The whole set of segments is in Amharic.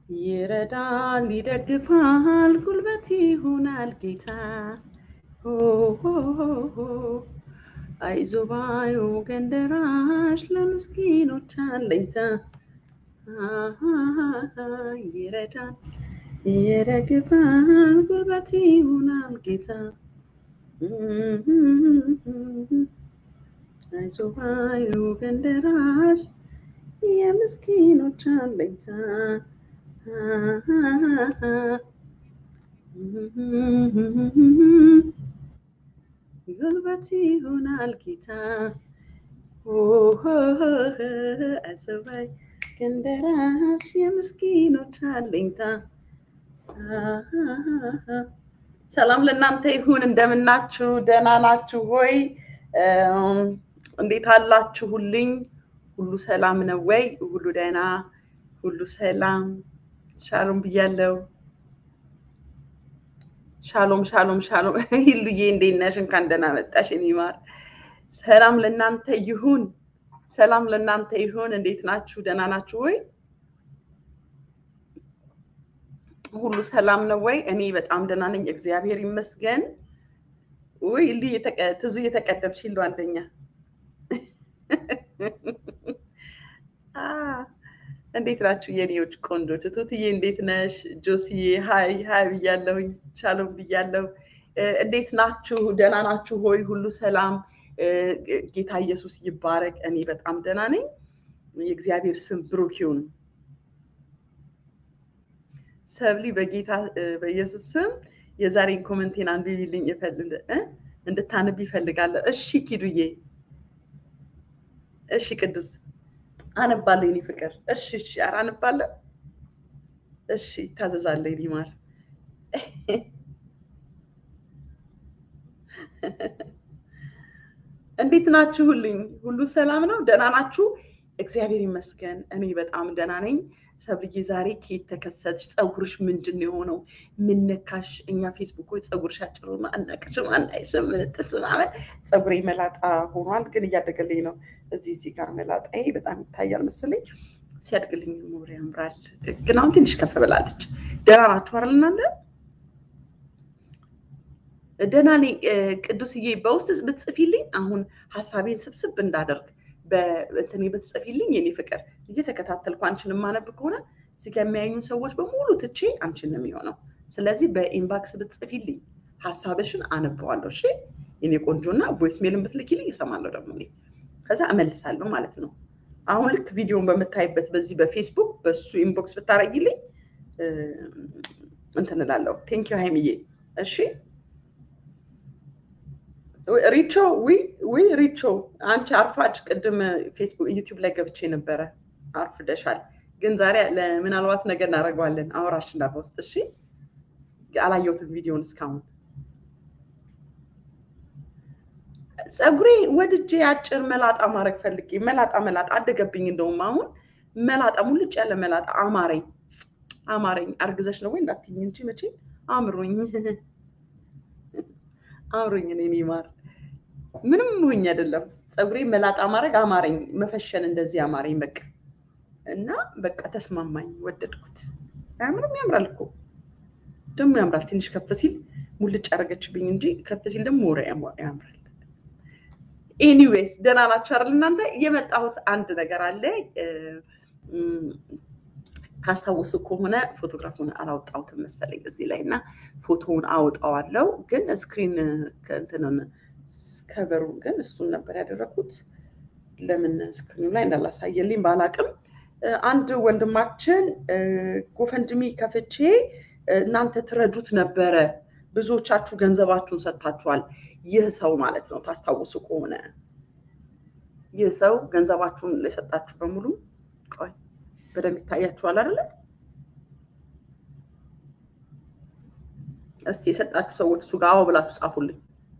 ይረዳል፣ ይደግፋል፣ ጉልበት ይሆናል ጌታ። ሆ ሆ ሆ ሆ። አይዞ ባዩ ገንደራሽ ለምስኪኖች አለኝታ። አሃሃሃ፣ ይረዳል፣ ይደግፋል፣ ጉልበት ይሆናል ጌታ። አይዞ ባዩ ገንደራሽ የምስኪኖች አለኝታ። ጉልበት ይሆናል ጌታ። አዘባይ ገንደራሽ የምስኪኖች አለኝታ። ሰላም ለእናንተ ይሁን። እንደምናችሁ? ደህና ናችሁ ሆይ? እንዴት አላችሁልኝ? ሁሉ ሰላም ነው ወይ? ሁሉ ደህና፣ ሁሉ ሰላም። ሻሎም ብያለሁ። ሻሎም ሻሎም ሻሎም። ሂሉዬ እንዴት ነሽ? እንኳን ደህና መጣሽ። እኔ ማር ሰላም ለእናንተ ይሁን። ሰላም ለእናንተ ይሁን። እንዴት ናችሁ? ደህና ናችሁ ወይ? ሁሉ ሰላም ነው ወይ? እኔ በጣም ደህና ነኝ፣ እግዚአብሔር ይመስገን። ውይ ሉ ትዙ እየተቀደምሽ ሉ አንደኛ እንዴት ናችሁ የኔዎች ቆንጆች? ቱትዬ እንዴት ነሽ? ጆሲዬ ሀይ ሀይ ብያለሁኝ። ሻሎም ብያለሁ። እንዴት ናችሁ? ደህና ናችሁ ሆይ? ሁሉ ሰላም? ጌታ ኢየሱስ ይባረክ። እኔ በጣም ደህና ነኝ። የእግዚአብሔር ስም ብሩክ ይሁን። ሰብሊ በጌታ በኢየሱስ ስም የዛሬን ኮመንቴን አንብቢልኝ እንድታነብ ይፈልጋለሁ። እሺ ኪዱዬ፣ እሺ ቅዱስ አነባለሁ የኔ ፍቅር። እሺ እሺ፣ ኧረ አነባለሁ። እሺ ታዘዛለሁ የኔ ማር። እንዴት ናችሁልኝ? ሁሉ ሰላም ነው? ደህና ናችሁ? እግዚአብሔር ይመስገን እኔ በጣም ደህና ነኝ። ሰብልዬ ዛሬ ከየት ተከሰትሽ? ፀጉርሽ ምንድን ነው የሆነው? ምን ነካሽ? እኛ ፌስቡኮች ፀጉርሽ አጭር ሆኖ አናቅሽም፣ አናይሽም፣ ምንጥስ ምናምን። ፀጉሬ መላጣ ሆኗል፣ ግን እያደገልኝ ነው። እዚህ እዚህ ጋር መላጣ ይሄ በጣም ይታያል መሰለኝ። ሲያድግልኝ ሞር ያምራል፣ ግን አሁን ትንሽ ከፍ ብላለች። ደህና ናችሁ አይደል እናንተ? ደህና ነኝ ቅዱስዬ። በውስጥ ብትጽፊልኝ አሁን ሀሳቤን ስብስብ እንዳደርግ በእንትኔ ብትጽፊልኝ የኔ ፍቅር እየተከታተልኩ አንቺን የማነብ ከሆነ እዚህ ጋር የሚያዩን ሰዎች በሙሉ ትቼ አንቺን ነው የሚሆነው። ስለዚህ በኢንባክስ ብትጽፊልኝ ሀሳብሽን አነበዋለሁ። እሺ የኔ ቆንጆ እና ቮይስ ሜልን ብትልኪልኝ እሰማለሁ ደግሞ እኔ ከዛ እመልሳለሁ ማለት ነው። አሁን ልክ ቪዲዮን በምታይበት በዚህ በፌስቡክ በሱ ኢንቦክስ ብታረጊልኝ እንትን እላለሁ። ቴንኪዩ ሀይሚዬ። እሺ ሪቾ ዊ ዊ ሪቾ አንቺ አርፋጅ፣ ቅድም ፌስቡክ ዩቲዩብ ላይ ገብቼ ነበረ። አርፍደሻል፣ ግን ዛሬ ምናልባት ነገር እናደርገዋለን። አውራሽ እና በውስጥ እሺ። አላየሁትም ቪዲዮን እስካሁን። ፀጉሬ ወድጄ አጭር መላጣ ማድረግ ፈልጌ መላጣ መላጣ አደገብኝ። እንደውም አሁን መላጣ ሙልጭ ያለ መላጣ አማረኝ አማረኝ። አርግዘሽ ነው ወይ እንዳትይኝ እንጂ መቼ አምሮኝ አምሮኝ እኔ ማር ምንም ሆኝ አይደለም። ፀጉሬ መላጣ ማድረግ አማረኝ፣ መፈሸን እንደዚህ አማረኝ። በቃ እና በቃ ተስማማኝ፣ ወደድኩት። ምንም ያምራል እኮ ደግሞ ያምራል። ትንሽ ከፍ ሲል ሙልጭ ያደረገችብኝ እንጂ ከፍ ሲል ደግሞ ወረ ያምራል። ኤኒዌይስ ደህና ናችሁ አይደል እናንተ? የመጣሁት አንድ ነገር አለ። ካስታወሱ ከሆነ ፎቶግራፉን አላወጣሁትም መሰለኝ እዚህ ላይ እና ፎቶውን አወጣዋለሁ፣ ግን ስክሪን ከእንትንን ከቨሩ ግን እሱን ነበር ያደረኩት። ለምን ስክሪኑ ላይ እንዳላሳየልኝ ባላቅም አንድ ወንድማችን ጎፈንድሚ ከፍቼ እናንተ ትረዱት ነበረ። ብዙዎቻችሁ ገንዘባችሁን ሰጥታችኋል። ይህ ሰው ማለት ነው ታስታውሱ ከሆነ ይህ ሰው ገንዘባችሁን ለሰጣችሁ በሙሉ ቆይ በደንብ ይታያችኋል አይደለ? እስቲ የሰጣችሁ ሰዎች እሱ ጋር አዎ ብላችሁ ጻፉልኝ።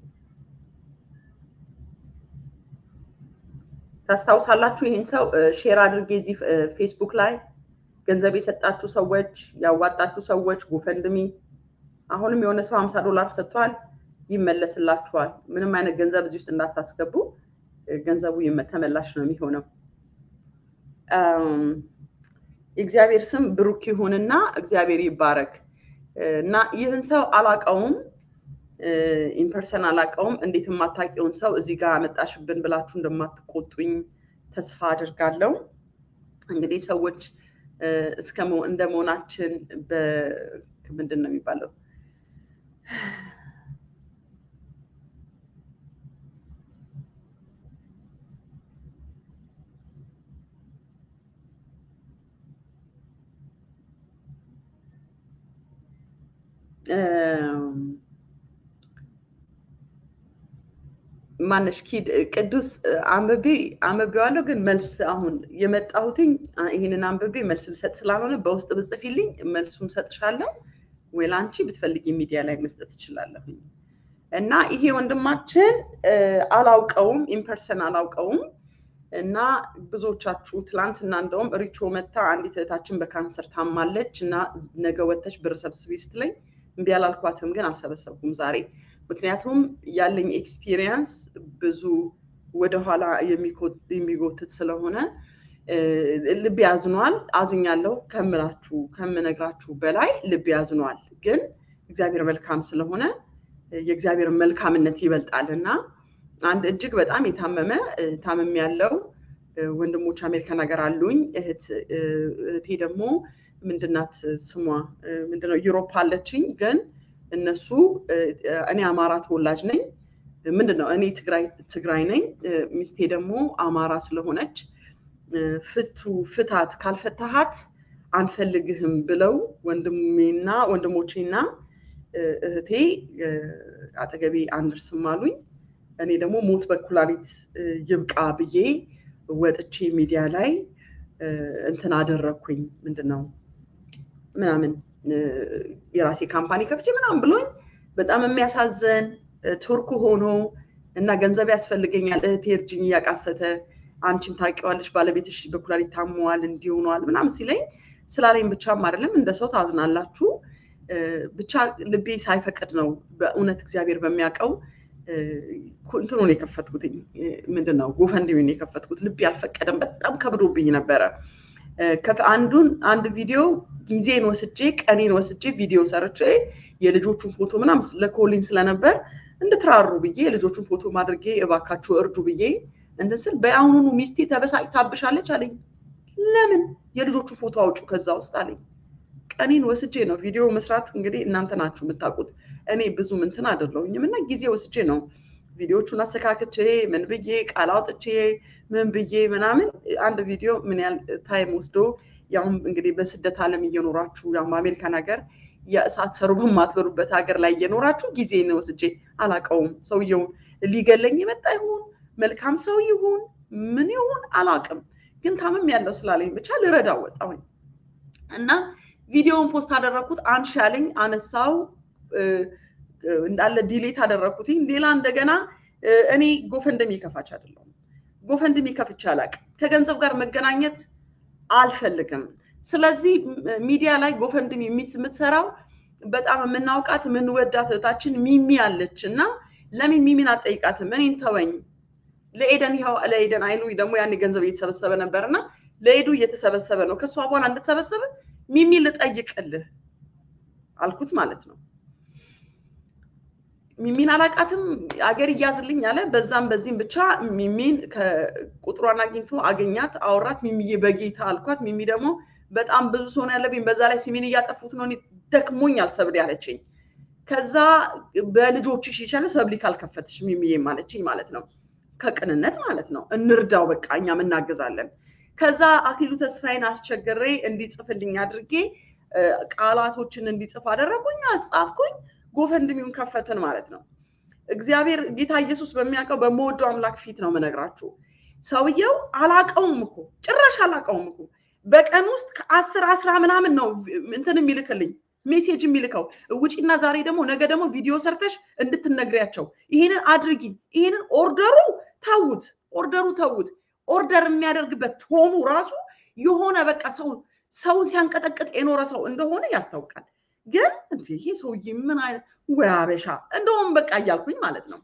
ታስታውሳላችሁ? ይህን ሰው ሼር አድርጌ እዚህ ፌስቡክ ላይ ገንዘብ የሰጣችሁ ሰዎች፣ ያዋጣችሁ ሰዎች ጎፈንድሚ፣ አሁንም የሆነ ሰው ሀምሳ ዶላር ሰጥቷል፣ ይመለስላችኋል። ምንም አይነት ገንዘብ እዚህ ውስጥ እንዳታስገቡ፣ ገንዘቡ ተመላሽ ነው የሚሆነው። የእግዚአብሔር ስም ብሩክ ይሁንና እግዚአብሔር ይባረክ እና ይህን ሰው አላቀውም ኢንፐርሰን አላቀውም። እንዴት የማታውቂውን ሰው እዚህ ጋር አመጣሽብን ብላችሁ እንደማትቆጡኝ ተስፋ አድርጋለሁ። እንግዲህ ሰዎች እስከ እንደ መሆናችን ምንድን ነው የሚባለው ማነሽ ኪድ ቅዱስ አንብቤ አንብቤዋለሁ፣ ግን መልስ አሁን የመጣሁትኝ ይህንን አንብቤ መልስ ልሰጥ ስላልሆነ በውስጥ ብጽፊልኝ መልሱን ሰጥሻለሁ፣ ወይ ለአንቺ ብትፈልጊ ሚዲያ ላይ መስጠት እችላለሁኝ። እና ይሄ ወንድማችን አላውቀውም፣ ኢምፐርሰን አላውቀውም። እና ብዙዎቻችሁ ትላንትና እንደውም ሪቾ መታ አንዲት እህታችን በካንሰር ታማለች እና ነገ ወተሽ ብር ሰብስቢ ስትለኝ እምቢ አላልኳትም፣ ግን አልሰበሰብኩም ዛሬ ምክንያቱም ያለኝ ኤክስፒሪየንስ ብዙ ወደኋላ የሚጎትት ስለሆነ ልብ ያዝኗል። አዝኛለሁ ከምላችሁ ከምነግራችሁ በላይ ልብ ያዝኗል። ግን እግዚአብሔር መልካም ስለሆነ የእግዚአብሔር መልካምነት ይበልጣል እና አንድ እጅግ በጣም የታመመ ታመም ያለው ወንድሞች አሜሪካን ሀገር አሉኝ። እህቴ ደግሞ ምንድናት ስሟ ምንድነው ዩሮፕ አለችኝ ግን እነሱ እኔ አማራ ተወላጅ ነኝ። ምንድን ነው እኔ ትግራይ ነኝ። ሚስቴ ደግሞ አማራ ስለሆነች ፍቱ ፍታት ካልፈታሃት አንፈልግህም ብለው ወንድሜና ወንድሞቼና እህቴ አጠገቤ አንደርስም አሉኝ። እኔ ደግሞ ሞት በኩላሊት ይብቃ ብዬ ወጥቼ ሚዲያ ላይ እንትን አደረግኩኝ። ምንድን ነው ምናምን የራሴ ካምፓኒ ከፍቼ ምናምን ብሎኝ በጣም የሚያሳዘን ቱርክ ሆኖ እና ገንዘብ ያስፈልገኛል እህቴ እርጅኝ እያቃሰተ አንቺም ታውቂዋለሽ ባለቤትሽ በኩላሊት ታመዋል እንዲሆኗል ምናምን ሲለኝ ስላለኝ ብቻም አይደለም እንደ ሰው ታዝናላችሁ። ብቻ ልቤ ሳይፈቅድ ነው በእውነት እግዚአብሔር በሚያውቀው እንትኑን የከፈትኩትኝ ምንድን ነው ጎፈንድሚን የከፈትኩት ልቤ አልፈቀደም። በጣም ከብዶብኝ ነበረ። አንዱን አንድ ቪዲዮ ጊዜን ወስጄ ቀኔን ወስጄ ቪዲዮ ሰርቼ የልጆቹን ፎቶ ምናምን ለኮሊን ስለነበር እንድትራሩ ብዬ የልጆቹን ፎቶ ማድረጌ እባካችሁ እርዱ ብዬ እንትን ስል በአሁኑኑ ሚስቴ ተበሳጭታብሻለች አለኝ። ለምን የልጆቹን ፎቶ አውጩ ከዛ ውስጥ አለኝ። ቀኔን ወስጄ ነው ቪዲዮ መስራት እንግዲህ እናንተ ናችሁ የምታውቁት። እኔ ብዙ ምንትን አይደለሁኝም እና ጊዜ ወስጄ ነው ቪዲዮቹን አስተካክቼ ምን ብዬ ቃል አውጥቼ ምን ብዬ ምናምን አንድ ቪዲዮ ምን ያህል ታይም ወስዶ ያውም እንግዲህ በስደት ዓለም እየኖራችሁ ያውም በአሜሪካን ሀገር የእሳት ሰሩ በማትበሉበት ሀገር ላይ እየኖራችሁ ጊዜ ነው ወስጄ አላውቀውም። ሰውየውን ሊገለኝ የመጣ ይሁን መልካም ሰው ይሁን ምን ይሁን አላውቅም፣ ግን ታምም ያለው ስላለኝ ብቻ ልረዳ ወጣሁኝ እና ቪዲዮውን ፖስት አደረግኩት። አንሺ ያለኝ አነሳው እንዳለ ዲሌት አደረግኩትኝ። ሌላ እንደገና እኔ ጎፈንድሚ ከፋች አይደለሁም። ጎፈንድሚ ከፍቼ አላውቅም። ከገንዘብ ጋር መገናኘት አልፈልግም። ስለዚህ ሚዲያ ላይ ጎፈንድሚ የምትሰራው በጣም የምናውቃት የምንወዳት እህታችን ሚሚ አለች እና ለምን ሚሚን አጠይቃትም? እኔን ተወኝ። ለኤደን ይኸው ለኤደን አይኑ ደግሞ ያን ገንዘብ እየተሰበሰበ ነበር እና ለኤዱ እየተሰበሰበ ነው። ከእሷ በኋላ እንድትሰበሰበ ሚሚ ልጠይቅልህ አልኩት ማለት ነው። ሚሚን አላቃትም አገር እያዝልኝ አለ። በዛም በዚህም ብቻ ሚሚን ቁጥሯን አግኝቶ አገኛት፣ አወራት። ሚሚዬ በጌታ አልኳት። ሚሚ ደግሞ በጣም ብዙ ሰው ነው ያለብኝ፣ በዛ ላይ ሲሚን እያጠፉት ነው፣ ደክሞኛል ሰብሊ አለችኝ። ከዛ በልጆችሽ ይሻለ ሰብሊ ካልከፈትሽ ሚሚዬ ማለችኝ ማለት ነው። ከቅንነት ማለት ነው። እንርዳው በቃ እኛም እናግዛለን። ከዛ አክሊሉ ተስፋዬን አስቸግሬ እንዲጽፍልኝ አድርጌ ቃላቶችን እንዲጽፍ አደረጉኝ፣ አጻፍኩኝ። ጎፈንድሚውን ከፈትን ማለት ነው። እግዚአብሔር ጌታ ኢየሱስ በሚያውቀው በመወደው አምላክ ፊት ነው የምነግራችሁ። ሰውየው አላቀውም እኮ ጭራሽ አላቀውም እኮ በቀን ውስጥ ከአስር አስራ ምናምን ነው እንትን የሚልክልኝ ሜሴጅ የሚልከው ውጪና ዛሬ ደግሞ ነገ ደግሞ ቪዲዮ ሰርተሽ እንድትነግሪያቸው ይሄንን አድርጊ፣ ይሄንን ኦርደሩ ተዉት፣ ኦርደሩ ተዉት። ኦርደር የሚያደርግበት ቶኑ ራሱ የሆነ በቃ ሰው ሰውን ሲያንቀጠቅጥ የኖረ ሰው እንደሆነ ያስታውቃል። ግን እንደ ይሄ ሰውዬ ምን አይነት ወይ አበሻ እንደውም በቃ እያልኩኝ ማለት ነው።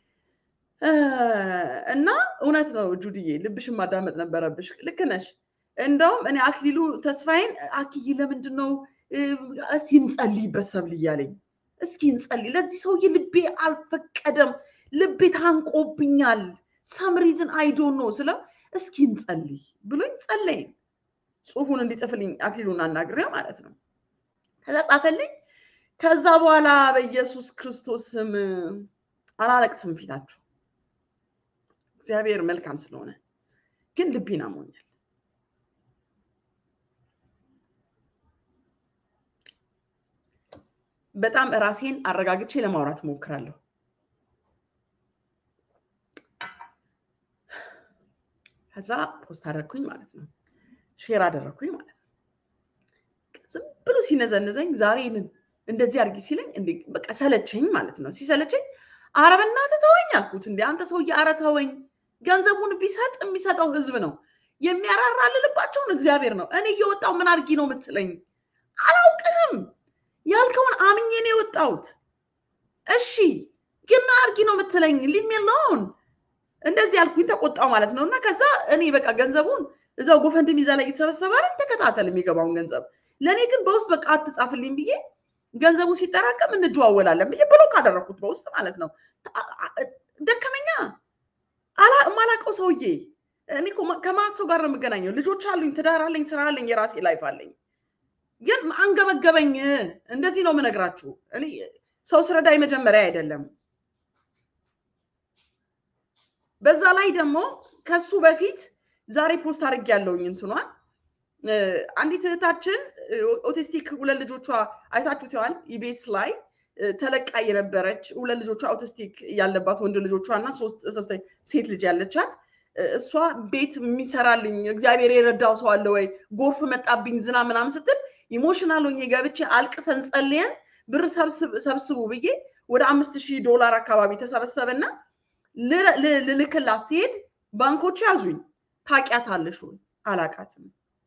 እና እውነት ነው ጁድዬ፣ ልብሽን ማዳመጥ ነበረብሽ። ልክ ነሽ። እንደውም እኔ አክሊሉ ተስፋዬን አክይ ለምንድን ነው እስኪ እንጸልይበት ሰብል እያለኝ እስኪ እንጸልይ፣ ለዚህ ሰውዬ ልቤ አልፈቀደም፣ ልቤ ታንቆብኛል፣ ሰምሪዝን አይዶን ነው ስለው እስኪ እንጸልይ ብሎኝ ጸለይን። ጽሁፉን እንዲጽፍልኝ አክሊሉን አናግሬው ማለት ነው። ከዛ ጻፈልኝ። ከዛ በኋላ በኢየሱስ ክርስቶስ ስም አላለቅስም ፊታችሁ እግዚአብሔር መልካም ስለሆነ ግን ልቤን አሞኛል። በጣም ራሴን አረጋግቼ ለማውራት እሞክራለሁ። ከዛ ፖስት አደረግኩኝ ማለት ነው፣ ሼር አደረግኩኝ ማለት ነው። ዝም ብሎ ሲነዘንዘኝ ዛሬንን እንደዚህ አድርጊ ሲለኝ በቃ ሰለቸኝ ማለት ነው። ሲሰለቸኝ ኧረ በእናትህ ተወኝ አልኩት። እንደ አንተ ሰውዬ ኧረ ተወኝ። ገንዘቡን ቢሰጥ የሚሰጠው ህዝብ ነው፣ የሚያራራልልባቸውን እግዚአብሔር ነው። እኔ እየወጣው ምን አድርጊ ነው የምትለኝ? አላውቅህም ያልከውን አምኜ ነው የወጣሁት። እሺ ግን ምን አድርጊ ነው የምትለኝ? ሊሜለውን እንደዚህ ያልኩኝ ተቆጣው ማለት ነው። እና ከዛ እኔ በቃ ገንዘቡን እዛው ጎፈንድም ይዛ ላይ የተሰበሰበ አይደል ተከታተል የሚገባውን ገንዘብ ለእኔ ግን በውስጥ በቃ አትጻፍልኝ ብዬ ገንዘቡ ሲጠራቀም እንደዋወላለን ብዬ ብሎክ አደረኩት በውስጥ ማለት ነው። ደከመኛ ማላቀው ሰውዬ እኔ ከማት ሰው ጋር ነው የምገናኘው። ልጆች አሉኝ፣ ትዳር አለኝ፣ ስራ አለኝ፣ የራሴ ላይፍ አለኝ። ግን አንገበገበኝ። እንደዚህ ነው የምነግራችሁ። እኔ ሰው ስረዳኝ መጀመሪያ አይደለም። በዛ ላይ ደግሞ ከሱ በፊት ዛሬ ፖስት አድርጌ ያለውኝ እንትኗን አንዲት እህታችን ኦቲስቲክ ሁለት ልጆቿ አይታችሁት ይሆናል ኢቤስ ላይ ተለቃ የነበረች ሁለት ልጆቿ ኦቲስቲክ ያለባት ወንድ ልጆቿ እና ሶስት ሴት ልጅ ያለቻት እሷ ቤት የሚሰራልኝ እግዚአብሔር የረዳው ሰው አለ ወይ ጎርፍ መጣብኝ ዝና ምናምን ስትል ኢሞሽናል ሆኜ ገብቼ አልቅሰን ጸልየን ብር ሰብስቡ ብዬ ወደ አምስት ሺህ ዶላር አካባቢ ተሰበሰበና ልልክላት ሲሄድ ባንኮች ያዙኝ። ታውቂያታለሽ ወይ? አላውቃትም።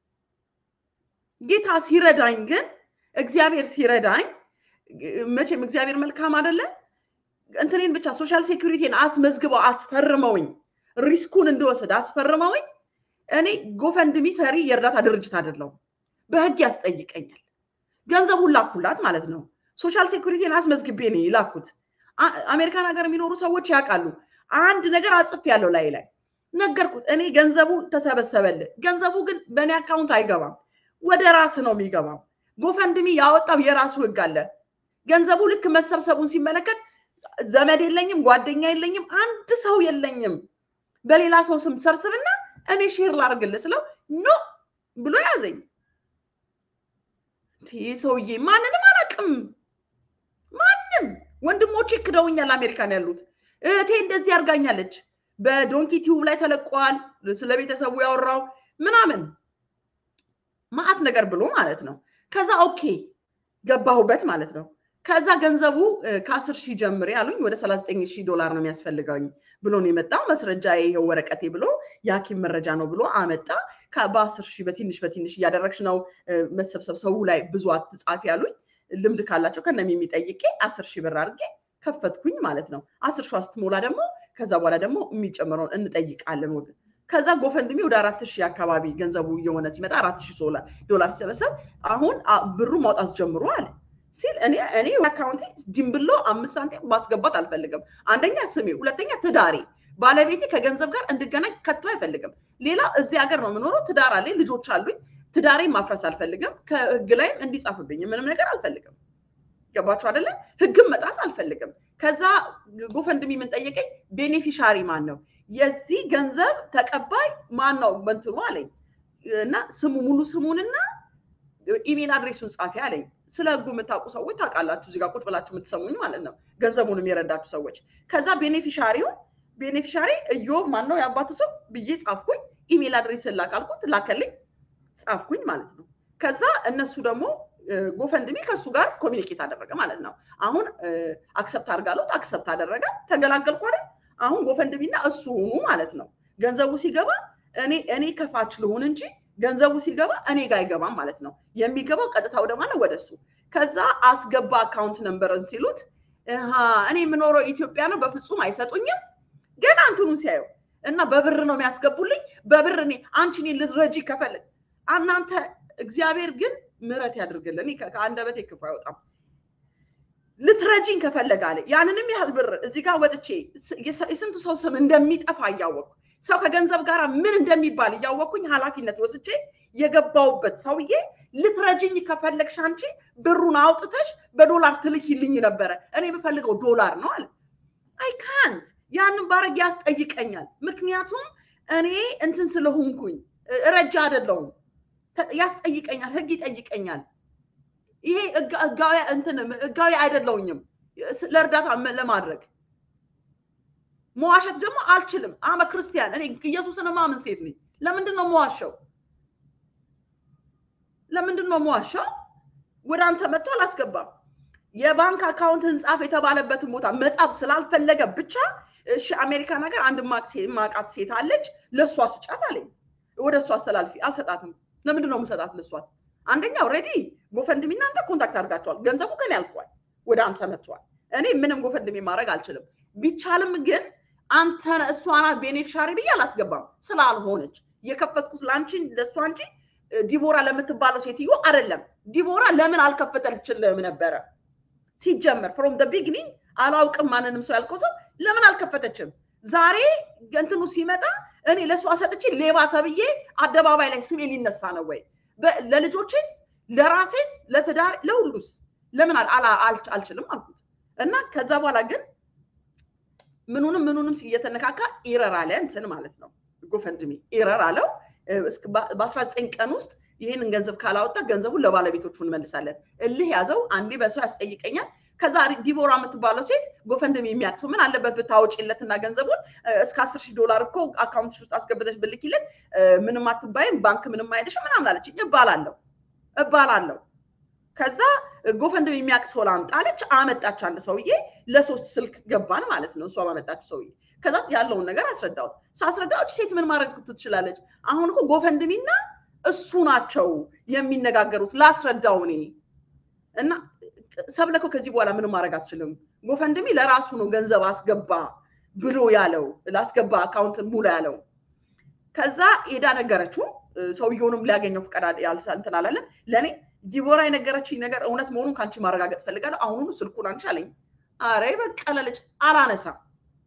ጌታ ሲረዳኝ ግን እግዚአብሔር ሲረዳኝ መቼም እግዚአብሔር መልካም አይደለ? እንትኔን ብቻ ሶሻል ሴኩሪቲን አስመዝግበው አስፈርመውኝ ሪስኩን እንድወስድ አስፈርመውኝ እኔ ጎፈንድሚ ሰሪ የእርዳታ ድርጅት አይደለሁም። በህግ ያስጠይቀኛል። ገንዘቡን ላኩላት ማለት ነው። ሶሻል ሴኩሪቲን አስመዝግቤ ነው ይላኩት። አሜሪካን ሀገር የሚኖሩ ሰዎች ያውቃሉ። አንድ ነገር አጽፍ ያለው ላይ ላይ ነገርኩት። እኔ ገንዘቡ ተሰበሰበልህ፣ ገንዘቡ ግን በእኔ አካውንት አይገባም፣ ወደ ራስ ነው የሚገባው። ጎፈንድሚ ያወጣው የራሱ ህግ አለ። ገንዘቡ ልክ መሰብሰቡን ሲመለከት ዘመድ የለኝም፣ ጓደኛ የለኝም፣ አንድ ሰው የለኝም፣ በሌላ ሰው ስም ሰብስብና እኔ ሼር ላርግልህ ስለው ኖ ብሎ ያዘኝ። ይህ ሰውዬ ማንንም አላውቅም፣ ማንም ወንድሞቼ ክደውኛል፣ አሜሪካን ያሉት እህቴ እንደዚህ አድርጋኛለች፣ በዶንኪ ቲዩብ ላይ ተለቋል፣ ስለ ቤተሰቡ ያወራው ምናምን ማአት ነገር ብሎ ማለት ነው። ከዛ ኦኬ ገባሁበት ማለት ነው። ከዛ ገንዘቡ ከአስር ሺህ ጀምሬ አሉኝ ወደ ሰላሳ ዘጠኝ ሺህ ዶላር ነው የሚያስፈልገኝ ብሎ ነው የመጣው። መስረጃ ይሄው ወረቀቴ ብሎ የሐኪም መረጃ ነው ብሎ አመጣ። በአስር ሺህ በትንሽ በትንሽ እያደረግሽ ነው መሰብሰብ፣ ሰው ላይ ብዙ አትጻፊ ያሉኝ። ልምድ ካላቸው ከነም የሚጠይቄ አስር ሺህ ብር አድርጌ ከፈትኩኝ ማለት ነው። አስር ሺህ ስትሞላ ደግሞ ከዛ በኋላ ደግሞ የሚጨምረውን እንጠይቃለን ወገን ከዛ ጎፈንድሚ ወደ አራት ሺህ አካባቢ ገንዘቡ እየሆነ ሲመጣ አራት ሺህ ዶላር ሲሰበሰብ አሁን ብሩ ማውጣት ጀምሮ አለ ሲል እኔ እኔ አካውንቴ ጅምብሎ አምስት ሳንቲም ማስገባት አልፈልግም። አንደኛ ስሜ፣ ሁለተኛ ትዳሬ፣ ባለቤቴ ከገንዘብ ጋር እንድገናኝ ከቶ አይፈልግም። ሌላ እዚህ ሀገር ነው የምኖረው፣ ትዳር አለኝ፣ ልጆች አሉኝ። ትዳሬ ማፍረስ አልፈልግም። ከህግ ላይም እንዲጻፍብኝ ምንም ነገር አልፈልግም። ገባችሁ አይደለ? ህግም መጣስ አልፈልግም። ከዛ ጎፈንድሚ ምን ጠየቀኝ፣ ቤኔፊሻሪ ማን ነው የዚህ ገንዘብ ተቀባይ ማን ነው በንትኑ አለኝ እና ስሙ ሙሉ ስሙንና ኢሜል አድሬሱን ጻፊ አለኝ። ስለ ህጉ የምታውቁ ሰዎች ታውቃላችሁ፣ እዚጋ ቁጭ ብላችሁ የምትሰሙኝ ማለት ነው፣ ገንዘቡንም የረዳችሁ ሰዎች። ከዛ ቤኔፊሻሪውን ቤኔፊሻሪ እዮብ ማን ነው የአባቱ ስም ብዬ ጻፍኩኝ። ኢሜል አድሬስ ላካልኩት ላከልኝ፣ ጻፍኩኝ ማለት ነው። ከዛ እነሱ ደግሞ ጎፈንድሚ ከእሱ ጋር ኮሚኒኬት አደረገ ማለት ነው። አሁን አክሰፕት አድርጋለሁ፣ አክሰፕት አደረገ፣ ተገላገልኩ አይደል አሁን ጎፈንድሚና እሱ ሆኑ ማለት ነው። ገንዘቡ ሲገባ እኔ እኔ ከፋች ልሁን እንጂ ገንዘቡ ሲገባ እኔ ጋር አይገባም ማለት ነው። የሚገባው ቀጥታ ወደ ማለት ወደ እሱ። ከዛ አስገባ አካውንት ነንበርን ሲሉት እኔ የምኖረው ኢትዮጵያ ነው፣ በፍጹም አይሰጡኝም። ገና እንትኑን ሲያየው እና በብር ነው የሚያስገቡልኝ። በብር እኔ አንቺ እኔን ልትረጂ ከፈለግ እናንተ እግዚአብሔር ግን ምሕረት ያድርግልን። ከአንደበቴ ክፉ አይወጣም። ልትረጂኝ ከፈለገ አለ ያንንም ያህል ብር እዚህ ጋር ወጥቼ የስንቱ ሰው ስም እንደሚጠፋ እያወቅኩ ሰው ከገንዘብ ጋር ምን እንደሚባል እያወቅኩኝ ኃላፊነት ወስጄ የገባውበት ሰውዬ ልትረጅኝ ከፈለግሽ አንቺ ብሩን አውጥተሽ በዶላር ትልኪልኝ ነበረ። እኔ የምፈልገው ዶላር ነው አለ። አይ ካንት ያንን ባረግ ያስጠይቀኛል። ምክንያቱም እኔ እንትን ስለሆንኩኝ ረጃ አይደለሁም። ያስጠይቀኛል፣ ህግ ይጠይቀኛል። ይሄ ህጋዊ አይደለውኝም ለእርዳታ ለማድረግ መዋሸት ደግሞ አልችልም። አመ ክርስቲያን እኔ ኢየሱስን ማምን ሴት ነኝ። ለምንድን ነው መዋሸው? ለምንድን ነው መዋሸው? ወደ አንተ መጥቶ አላስገባም። የባንክ አካውንትን ጻፍ የተባለበትን ቦታ መጻፍ ስላልፈለገ ብቻ እሺ፣ አሜሪካን ሀገር አንድ ማቃት ሴት አለች፣ ለእሷ ስጫት አለኝ። ወደ እሷ አስተላልፊ። አልሰጣትም። ለምንድን ነው የምሰጣት ለእሷት? አንደኛ ኦልሬዲ ጎፈንድሚ እናንተ ኮንታክት አድርጋቸዋል። ገንዘቡ ከኔ አልፏል፣ ወደ አንተ መጥቷል። እኔ ምንም ጎፈንድሚ ማድረግ አልችልም። ቢቻልም ግን አንተ እሷ ናት ቤኔፊሻሪ ብዬ አላስገባም ስላልሆነች የከፈትኩት ለአንቺ ለእሷ እንጂ ዲቦራ ለምትባለው ሴትዮ አይደለም። ዲቦራ ለምን አልከፈተልችልም ነበረ ሲጀመር ፍሮም ደ ቢግኒንግ አላውቅም ማንንም ሰው ያልከው ሰው ለምን አልከፈተችም? ዛሬ እንትኑ ሲመጣ እኔ ለእሷ ሰጥቼ ሌባ ተብዬ አደባባይ ላይ ስሜ ሊነሳ ነው ወይ? ለልጆቼስ፣ ለራሴስ፣ ለትዳር፣ ለሁሉስ ለምን አልችልም አልኩት እና ከዛ በኋላ ግን ምኑንም ምኑንም እየተነካካ ኢረር አለ እንትን ማለት ነው። ጎፈንድሚ ኢረር አለው። በአስራ ዘጠኝ ቀን ውስጥ ይህንን ገንዘብ ካላወጣ ገንዘቡን ለባለቤቶቹ እንመልሳለን። እልህ ያዘው። አንዴ በሰው ያስጠይቀኛል። ከዛ ዲቦራ የምትባለው ሴት ጎፈንድሚ የሚያውቅ ሰው ምን አለበት ብታወጪለትና ገንዘቡን እስከ አስር ሺህ ዶላር እኮ አካውንትሽ ውስጥ አስገብተሽ ብልኪለት ምንም አትባይም፣ ባንክ ምንም አይልሽም ምናምን አለችኝ። እባላለሁ እባላለሁ ከዛ ጎፈንድም የሚያውቅ ሰው ላምጣ አለች። አመጣች። አንድ ሰውዬ ለሶስት ስልክ ገባን ማለት ነው። እሷ ባመጣችው ሰውዬ ከዛ ያለውን ነገር አስረዳሁት። ሳስረዳዎች ሴት ምን ማድረግ ትችላለች? አሁን እኮ ጎፈንድሚና እሱ ናቸው የሚነጋገሩት። ላስረዳው እኔ እና ሰብለኮ ከዚህ በኋላ ምንም ማድረግ አትችልም። ጎፈንድሚ ለራሱ ነው ገንዘብ አስገባ ብሎ ያለው ላስገባ አካውንትን ሙላ ያለው። ከዛ ሄዳ ነገረችው። ሰውየውንም ሊያገኘው ፍቃድ እንትን አላለም ለእኔ ዲቦራ የነገረችኝ ነገር እውነት መሆኑን ከአንቺ ማረጋገጥ ፈልጋለሁ። አሁኑኑ ስልኩን አንቺ አለኝ። አረ በቀለ ልጅ አላነሳም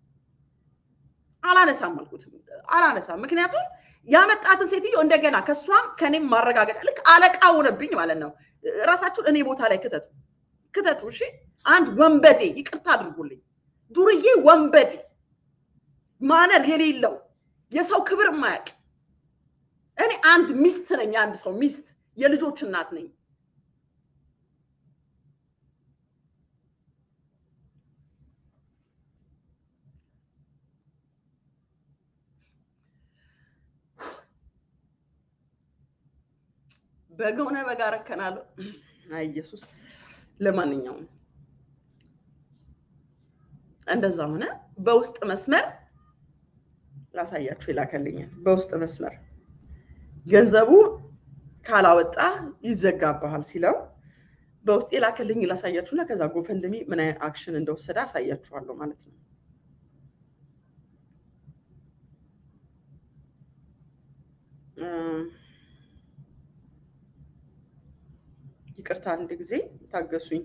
አላነሳም አልኩት። አላነሳም ምክንያቱም ያመጣትን ሴትዮ እንደገና ከእሷም ከኔም ማረጋገጫ ልክ አለቃ ሆነብኝ ማለት ነው። ራሳችሁን እኔ ቦታ ላይ ክተቱ ክተቱ። እሺ አንድ ወንበዴ ይቅርታ አድርጉልኝ፣ ዱርዬ ወንበዴ ማነር የሌለው የሰው ክብር የማያውቅ እኔ አንድ ሚስት ነኝ። አንድ ሰው ሚስት የልጆች እናት ነኝ። በገውነ በጋ ረከናለሁ። አይ ኢየሱስ። ለማንኛውም እንደዛ ሆነ። በውስጥ መስመር ላሳያችሁ ይላከልኛል። በውስጥ መስመር ገንዘቡ ካላወጣ ይዘጋባሃል ሲለው በውስጥ የላከልኝ ላሳያችሁና ከዛ ጎፈንድሚ ምን አይነት አክሽን እንደወሰደ አሳያችኋለሁ ማለት ነው። ይቅርታ አንድ ጊዜ ታገሱኝ።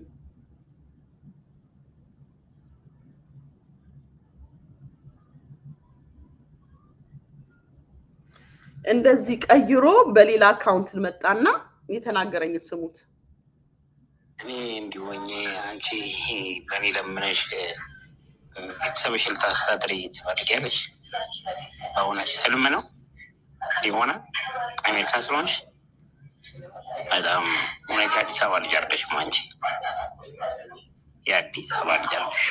እንደዚህ ቀይሮ በሌላ አካውንት መጣና የተናገረኝ ስሙት። እኔ እንዲሆኜ አንቺ በእኔ ለምነሽ ቤተሰብሽ ልታስተዳድሪ ትፈልጊያለሽ? በእውነት ህልም ነው ይሆናል? አሜሪካ ስለሆንሽ በጣም እውነት የአዲስ አበባ ልጅ አይደለሽም አንቺ። የአዲስ አበባ ልጅ አለሽ።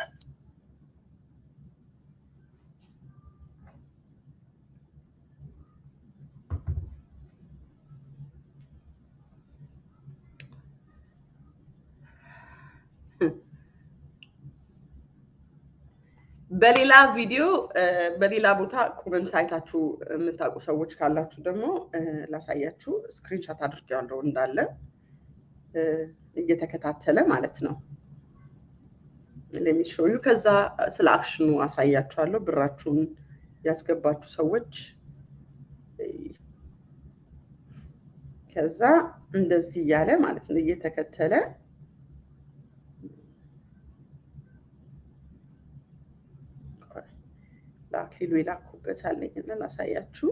በሌላ ቪዲዮ በሌላ ቦታ ኮመንት አይታችሁ የምታውቁ ሰዎች ካላችሁ ደግሞ ላሳያችሁ። ስክሪንሻት አድርጌዋለሁ እንዳለ እየተከታተለ ማለት ነው። ለሚሾዩ ከዛ ስለ አክሽኑ አሳያችኋለሁ። ብራችሁን ያስገባችሁ ሰዎች ከዛ እንደዚህ እያለ ማለት ነው እየተከተለ ለአክሊሉ የላኩበት አለኝ እና ላሳያችሁ።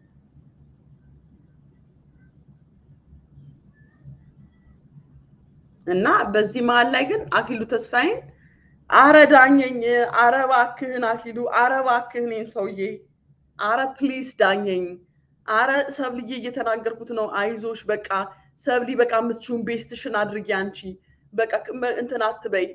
እና በዚህ መሀል ላይ ግን አክሊሉ ተስፋዬን አረ ዳኘኝ፣ አረ እባክህን አክሊሉ፣ አረ እባክህን ይህን ሰውዬ፣ አረ ፕሊስ ዳኘኝ፣ አረ ሰብልዬ እየተናገርኩት ነው፣ አይዞሽ በቃ ሰብሊ፣ በቃ የምትችውን ቤስትሽን አድርጊ አንቺ፣ በቃ እንትን አትበይ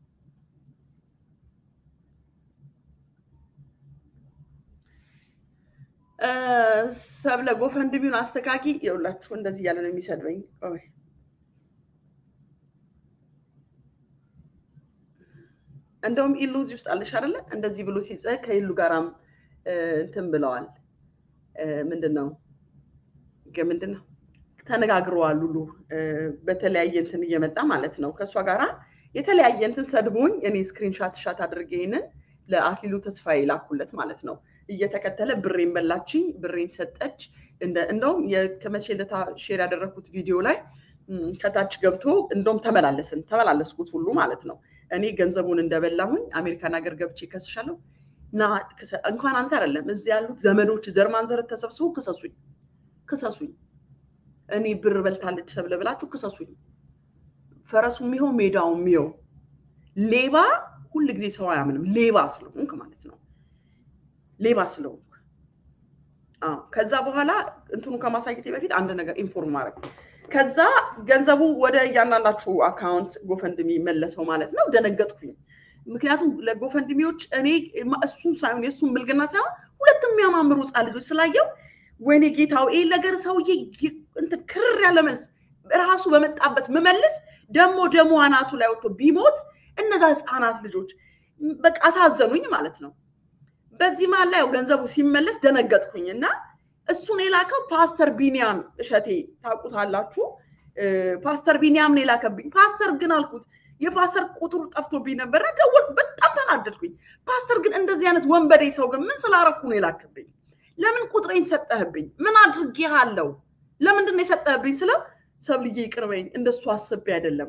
ሰብለ ጎፈንድሚውን አስተካኪ። የውላችሁ እንደዚህ እያለ ነው የሚሰድበኝ። እንደውም ኢሉ እዚህ ውስጥ አለሽ አይደለ? እንደዚህ ብሎ ሲጸ ከኢሉ ጋራም እንትን ብለዋል። ምንድን ነው ምንድን ነው ተነጋግረዋል ሁሉ በተለያየ እንትን እየመጣ ማለት ነው ከእሷ ጋራ የተለያየ እንትን ሰድቦኝ እኔ ስክሪንሻት ሻት አድርጌ ይህንን ለአክሊሉ ተስፋዬ ላኩለት ማለት ነው። እየተከተለ ብሬን በላችኝ፣ ብሬን ሰጠች። እንደውም ከመቼ ዕለት ሼር ያደረግኩት ቪዲዮ ላይ ከታች ገብቶ እንደውም ተመላለስን ተመላለስኩት ሁሉ ማለት ነው። እኔ ገንዘቡን እንደበላሁኝ አሜሪካን ሀገር ገብቼ ከስሻለሁ እና እንኳን አንተ አይደለም እዚህ ያሉት ዘመዶች ዘርማንዘር ተሰብስቦ ክሰሱኝ፣ ክሰሱኝ። እኔ ብር በልታለች ሰብለ ብላችሁ ክሰሱኝ። ፈረሱ የሚሆው ሜዳው የሚሆው ሌባ ሁል ጊዜ ሰው አያምንም። ሌባ ስለሆንክ ማለት ነው። ሌባ ስለሆንክ ከዛ በኋላ እንትኑ ከማሳየቴ በፊት አንድ ነገር ኢንፎርም ማድረግ ከዛ ገንዘቡ ወደ እያንዳንዳችሁ አካውንት ጎፈንድሚ መለሰው ማለት ነው። ደነገጥኩኝ። ምክንያቱም ለጎፈንድሚዎች እኔ እሱን ሳይሆን የእሱን ብልግና ሳይሆን ሁለት የሚያማምሩ ህፃን ልጆች ስላየው ወይኔ ጌታው ይህ ነገር ሰውዬ እንትን ክርር ያለ መልስ ራሱ በመጣበት ምመልስ ደግሞ ደሞ አናቱ ላይ ወጥቶ ቢሞት እነዛ ህፃናት ልጆች በቃ አሳዘኑኝ ማለት ነው። በዚህ መሀል ላይ ገንዘቡ ሲመለስ ደነገጥኩኝ እና እሱን የላከው ፓስተር ቢኒያም እሸቴ ታውቁታላችሁ። ፓስተር ቢኒያም ነው የላከብኝ። ፓስተር ግን አልኩት የፓስተር ቁጥሩ ጠፍቶብኝ ነበረ። ደወልኩ። በጣም ተናደድኩኝ። ፓስተር ግን እንደዚህ አይነት ወንበዴ ሰው ግን ምን ስላረኩ ነው የላክብኝ? ለምን ቁጥሬን ሰጠህብኝ? ምን አድርጌሃለሁ? ለምንድን ነው የሰጠህብኝ ስለው ሰብልዬ ይቅርበኝ፣ እንደሱ አስቤ አይደለም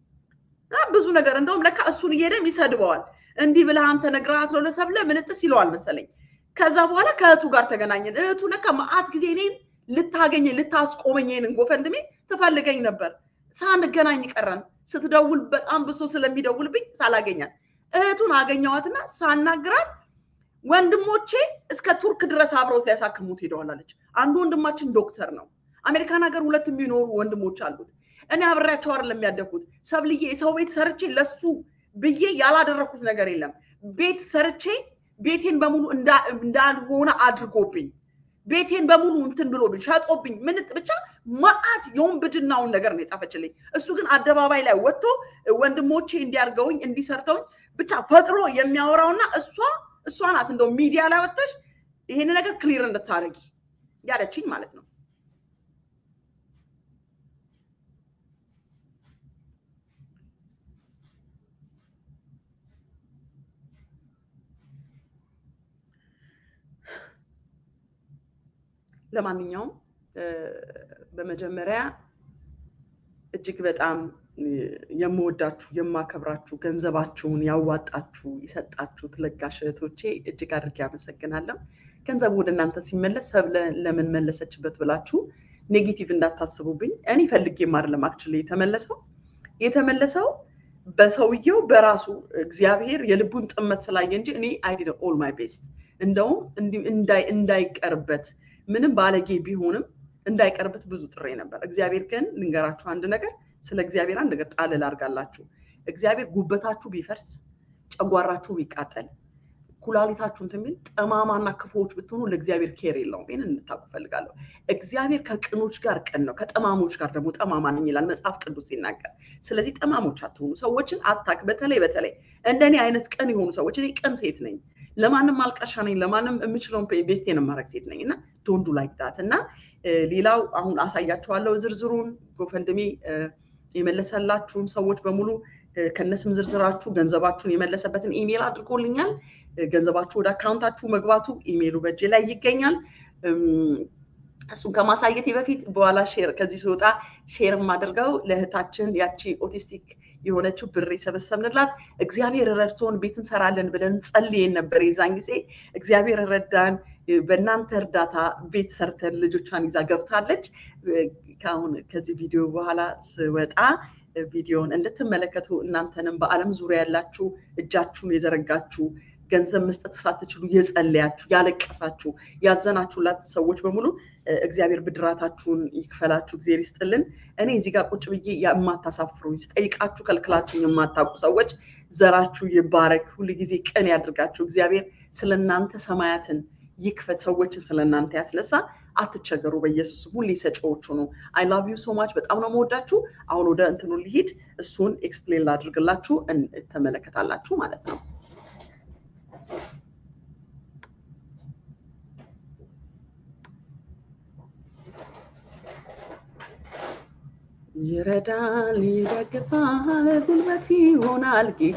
ብዙ ነገር እንደውም ለካ እሱን እየሄደም ይሰድበዋል። እንዲህ ብለህ አንተ ነግረሃት ነው ለሰብለ ምንጥስ ይለዋል መሰለኝ። ከዛ በኋላ ከእህቱ ጋር ተገናኘን። እህቱ ለካ መዓት ጊዜ እኔን ልታገኘ ልታስቆመኝ ይሄንን ጎፈንድሜ ትፈልገኝ ነበር። ሳንገናኝ ቀረን። ስትደውል በጣም ብሶ ስለሚደውልብኝ ሳላገኛት እህቱን አገኘዋትና ሳናግራት ወንድሞቼ እስከ ቱርክ ድረስ አብረውት ሊያሳክሙት ሄደዋል አለች። አንዱ ወንድማችን ዶክተር ነው። አሜሪካን ሀገር ሁለት የሚኖሩ ወንድሞች አሉት። እኔ አብሬያቸው አይደለም ያደግኩት። ሰብልዬ የሰው ቤት ሰርቼ ለሱ ብዬ ያላደረኩት ነገር የለም። ቤት ሰርቼ ቤቴን በሙሉ እንዳልሆነ አድርጎብኝ ቤቴን በሙሉ እንትን ብሎብኝ ሸጦብኝ ምን ብቻ መዓት የወንብድናውን ነገር ነው የጻፈችልኝ። እሱ ግን አደባባይ ላይ ወጥቶ ወንድሞቼ እንዲያርገውኝ እንዲሰርተውኝ ብቻ ፈጥሮ የሚያወራውና እሷ እሷ ናት እንደው ሚዲያ ላይ ወጥተሽ ይሄን ነገር ክሊር እንድታደርጊ ያለችኝ ማለት ነው። ለማንኛውም በመጀመሪያ እጅግ በጣም የምወዳችሁ የማከብራችሁ ገንዘባችሁን ያዋጣችሁ የሰጣችሁ ለጋሽ እህቶቼ እጅግ አድርጌ አመሰግናለሁ። ገንዘቡ ወደ እናንተ ሲመለስ ሰብለ ለምን መለሰችበት ብላችሁ ኔጌቲቭ እንዳታስቡብኝ። እኔ ፈልጌም አይደለም አክቹዋሊ የተመለሰው የተመለሰው በሰውየው በራሱ እግዚአብሔር የልቡን ጥመት ስላየ እንጂ እኔ አይ ዲድ ኦል ማይ ቤስት እንደውም እንዳይቀርበት ምንም ባለጌ ቢሆንም እንዳይቀርበት ብዙ ጥሬ ነበር። እግዚአብሔር ግን ልንገራችሁ አንድ ነገር፣ ስለ እግዚአብሔር አንድ ነገር ጣል ላርጋላችሁ። እግዚአብሔር ጉበታችሁ ቢፈርስ፣ ጨጓራችሁ ቢቃጠል፣ ኩላሊታችሁ እንትን ቢል ጠማማና ክፉዎች ብትሆኑ ለእግዚአብሔር ኬር የለውም። ይህን እንድታውቁ እፈልጋለሁ። እግዚአብሔር ከቅኖች ጋር ቅን ነው፣ ከጠማሞች ጋር ደግሞ ጠማማ ነኝ ይላል መጽሐፍ ቅዱስ ሲናገር። ስለዚህ ጠማሞች አትሆኑ፣ ሰዎችን አታክ። በተለይ በተለይ እንደኔ አይነት ቅን የሆኑ ሰዎች፣ እኔ ቅን ሴት ነኝ ለማንም አልቃሻ ነኝ። ለማንም የምችለውን ቤስቴን የማድረግ ሴት ነኝ እና ዶንዱ ላይክ ዳት እና ሌላው አሁን አሳያችኋለሁ ዝርዝሩን ጎፈንድሜ የመለሰላችሁን ሰዎች በሙሉ ከነስም ዝርዝራችሁ ገንዘባችሁን የመለሰበትን ኢሜል አድርጎልኛል። ገንዘባችሁ ወደ አካውንታችሁ መግባቱ ኢሜሉ በእጄ ላይ ይገኛል። እሱን ከማሳየቴ በፊት በኋላ ሼር ከዚህ ሲወጣ ሼር የማደርገው ለእህታችን ያቺ ኦቲስቲክ የሆነችው ብር የሰበሰብንላት እግዚአብሔር ረድቶን ቤት እንሰራለን ብለን ጸልየን ነበር። የዛን ጊዜ እግዚአብሔር ረዳን። በእናንተ እርዳታ ቤት ሰርተን ልጆቿን ይዛ ገብታለች። ከአሁን ከዚህ ቪዲዮ በኋላ ስወጣ ቪዲዮን እንድትመለከቱ እናንተንም በዓለም ዙሪያ ያላችሁ እጃችሁን የዘረጋችሁ ገንዘብ መስጠት ሳትችሉ የጸለያችሁ፣ ያለቀሳችሁ፣ ያዘናችሁላት ሰዎች በሙሉ እግዚአብሔር ብድራታችሁን ይክፈላችሁ፣ እግዚአብሔር ይስጥልን። እኔ እዚህ ጋር ቁጭ ብዬ የማታሳፍሩኝ ስጠይቃችሁ ከልክላችሁ የማታውቁ ሰዎች ዘራችሁ ይባረክ፣ ሁሉ ጊዜ ቅን ያድርጋችሁ። እግዚአብሔር ስለ እናንተ ሰማያትን ይክፈት፣ ሰዎችን ስለ እናንተ ያስነሳ። አትቸገሩ፣ በኢየሱስ ሁሌ ሰጪዎቹ ነው። አይ ላቭ ዩ ሶ ማች። በጣም ነው መወዳችሁ። አሁን ወደ እንትኑ ሊሄድ እሱን ኤክስፕሌን ላድርግላችሁ፣ ተመለከታላችሁ ማለት ነው። ይረዳል፣ ይደግፋል፣ ጉልበት ይሆናል ጌታ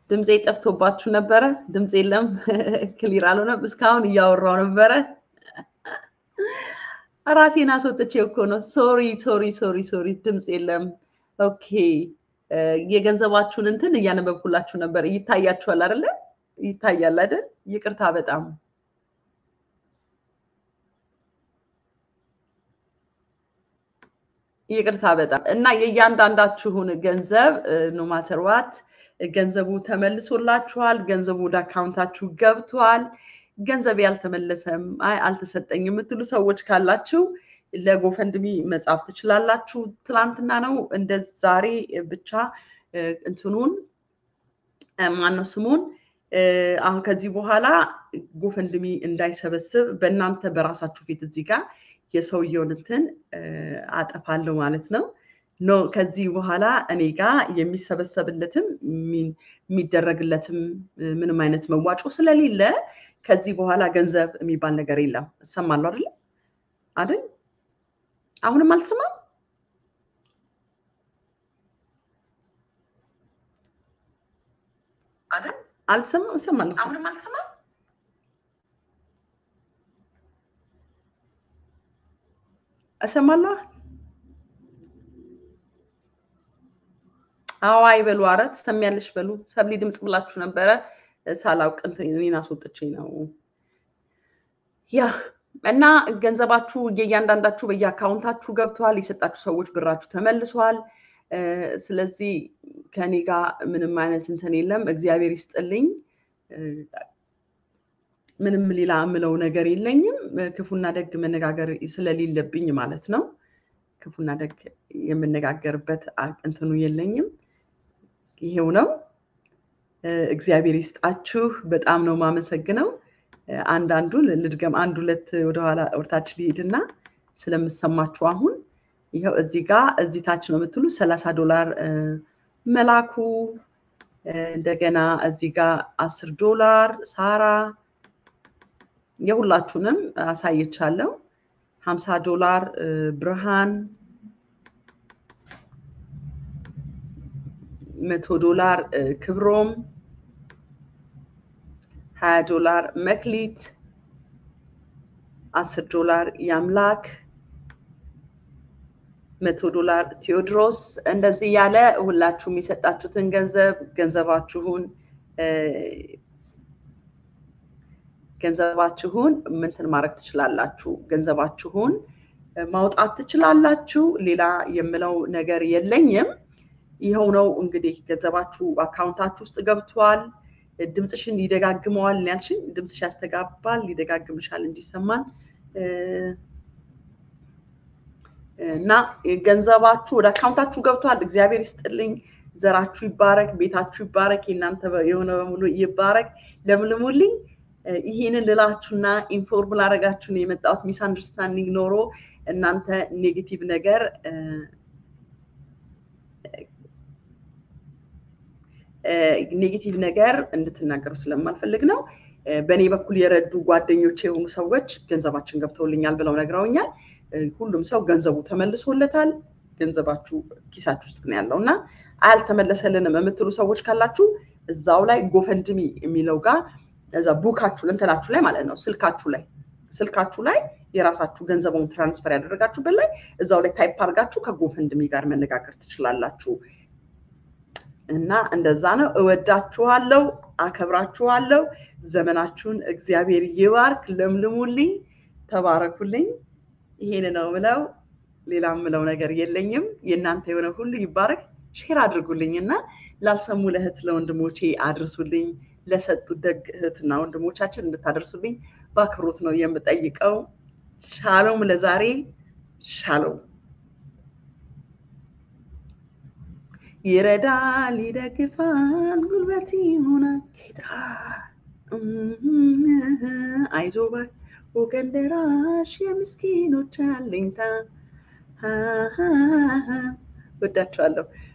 ድምፄ ጠፍቶባችሁ ነበረ? ድምፅ የለም፣ ክሊር አልሆነም። እስካሁን እያወራው ነበረ። ራሴን አስወጥቼ እኮ ነው። ሶሪ ሶሪ ሶሪ ሶሪ፣ ድምፅ የለም። ኦኬ፣ የገንዘባችሁን እንትን እያነበብኩላችሁ ነበር። ይታያችኋል አይደለ? ይታያል አይደል? ይቅርታ በጣም ይቅርታ በጣም እና የእያንዳንዳችሁን ገንዘብ ኖ ማተር ዋት ገንዘቡ ተመልሶላችኋል። ገንዘቡ ወደ አካውንታችሁ ገብቷል። ገንዘብ ያልተመለሰም አይ አልተሰጠኝ የምትሉ ሰዎች ካላችሁ ለጎፈንድሚ መጻፍ ትችላላችሁ። ትላንትና ነው እንደ ዛሬ ብቻ እንትኑን ማነው ስሙን አሁን ከዚህ በኋላ ጎፈንድሚ እንዳይሰበስብ በእናንተ በራሳችሁ ፊት እዚህ ጋር የሰውየውን እንትን አጠፋለሁ ማለት ነው። ኖ ከዚህ በኋላ እኔ ጋር የሚሰበሰብለትም የሚደረግለትም ምንም አይነት መዋጮ ስለሌለ ከዚህ በኋላ ገንዘብ የሚባል ነገር የለም። እሰማለሁ አይደለ አይደል? አሁንም አልሰማም። አልሰማም። እሰማለሁ። አሁንም አልሰማም። እሰማለሁ። አዎ አይበሉ። ኧረ ትሰሚያለሽ በሉ። ሰብሊ ድምፅ ብላችሁ ነበረ ሳላውቅ እኔን አስወጥቼ ነው። ያ እና ገንዘባችሁ የእያንዳንዳችሁ በየአካውንታችሁ ገብቷል። የሰጣችሁ ሰዎች ብራችሁ ተመልሷል። ስለዚህ ከኔ ጋር ምንም አይነት እንትን የለም። እግዚአብሔር ይስጥልኝ። ምንም ሌላ የምለው ነገር የለኝም። ክፉና ደግ መነጋገር ስለሌለብኝ ማለት ነው። ክፉና ደግ የምነጋገርበት እንትኑ የለኝም። ይሄው ነው። እግዚአብሔር ይስጣችሁ። በጣም ነው የማመሰግነው። አንዳንዱን ልድገም፣ አንድ ሁለት ወደኋላ ወርታች ሊሄድና ስለምሰማችሁ አሁን ይኸው እዚህ ጋር እዚህ ታች ነው የምትሉ ሰላሳ ዶላር መላኩ እንደገና እዚህ ጋር አስር ዶላር ሳራ የሁላችሁንም አሳይቻለሁ። ሀምሳ ዶላር ብርሃን፣ መቶ ዶላር ክብሮም፣ ሀያ ዶላር መክሊት፣ አስር ዶላር ያምላክ፣ መቶ ዶላር ቴዎድሮስ። እንደዚህ ያለ ሁላችሁም የሰጣችሁትን ገንዘብ ገንዘባችሁን ገንዘባችሁን ምንትን ማድረግ ትችላላችሁ። ገንዘባችሁን ማውጣት ትችላላችሁ። ሌላ የምለው ነገር የለኝም። ይኸው ነው እንግዲህ ገንዘባችሁ አካውንታችሁ ውስጥ ገብቷል። ድምፅሽን ይደጋግመዋል ያልሽኝ፣ ድምፅሽ ያስተጋባል፣ ይደጋግምሻል እንዲሰማን እና ገንዘባችሁ ወደ አካውንታችሁ ገብቷል። እግዚአብሔር ይስጥልኝ። ዘራችሁ ይባረክ፣ ቤታችሁ ይባረክ፣ የእናንተ የሆነ በሙሉ ይባረክ። ለምልሙልኝ። ይህንን ልላችሁና ኢንፎርም ላደረጋችሁ ነው የመጣሁት። ሚስ አንደርስታንዲንግ ኖሮ እናንተ ኔጌቲቭ ነገር ኔጌቲቭ ነገር እንድትናገሩ ስለማልፈልግ ነው። በእኔ በኩል የረዱ ጓደኞች የሆኑ ሰዎች ገንዘባችን ገብተውልኛል ብለው ነግረውኛል። ሁሉም ሰው ገንዘቡ ተመልሶለታል። ገንዘባችሁ ኪሳችሁ ውስጥ ነው ያለው እና አልተመለሰልንም የምትሉ ሰዎች ካላችሁ እዛው ላይ ጎፈንድሚ የሚለው ጋር እዛ ቡካችሁ እንትናችሁ ላይ ማለት ነው ስልካችሁ ላይ ስልካችሁ ላይ የራሳችሁ ገንዘቡን ትራንስፈር ያደረጋችሁበት ላይ እዛው ላይ ታይፕ አድርጋችሁ ከጎፈንድሚ ጋር መነጋገር ትችላላችሁ። እና እንደዛ ነው። እወዳችኋለሁ፣ አከብራችኋለሁ። ዘመናችሁን እግዚአብሔር ይባርክ። ለምልሙልኝ፣ ተባረኩልኝ። ይሄን ነው ምለው። ሌላ ምለው ነገር የለኝም። የእናንተ የሆነ ሁሉ ይባረክ። ሼር አድርጉልኝ እና ላልሰሙ ለእህት ለወንድሞቼ አድርሱልኝ። ለሰጡት ደግ እህትና ወንድሞቻችን እንድታደርሱልኝ በአክብሮት ነው የምጠይቀው። ሻሎም፣ ለዛሬ ሻሎም። ይረዳል፣ ይደግፋል፣ ጉልበት ይሆናል ጌታ። አይዞ ባይ ወገን ደራሽ የምስኪኖች አለኝታ። ወዳችኋለሁ።